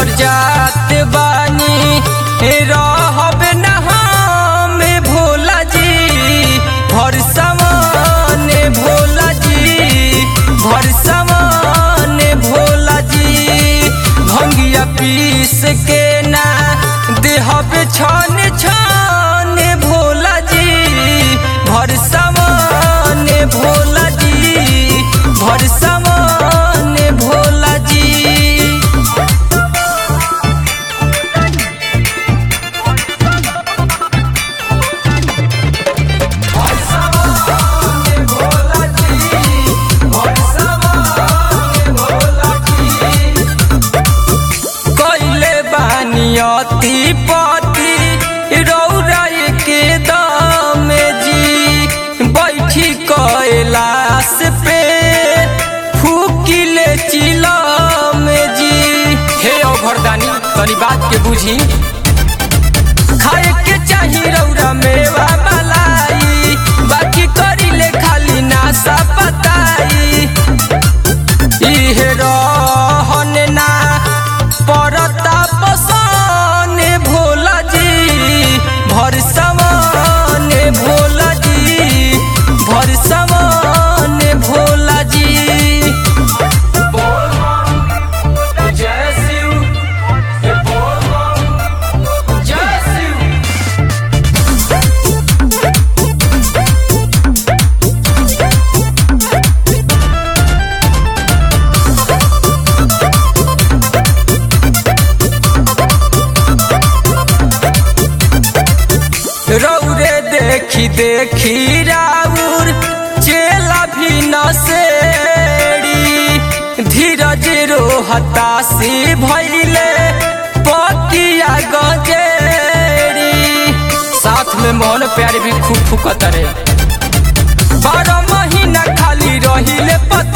घर जात बानी रहब न हम भोला जी भर समान भोला जी भर समान भोला जी भंगिया पीस के ना देहब छन छन भोला जी भर समान भोला जी भर समान भोला जी कैले बानियती पति रौराय के दाम जी बैठी कैलाश पे फूकिले चिलम जी हे अभरदानी तनी बात के बुझी खाए के चाही रौरा मेवा मलाई बाकी करिले खाली नासा पताई इहे रहन ना परता पसान भोला जी भर समान भोला जी भर समान भोला जी जय शिव जय शिव रौरे देखी देखी राउर चेला भी नसेड़ी धीरज रो हताशी भैले पकिया गजेड़ी साथ में मोहन प्यार भी खूब फुकत रे बारह महीना खाली रहिले पत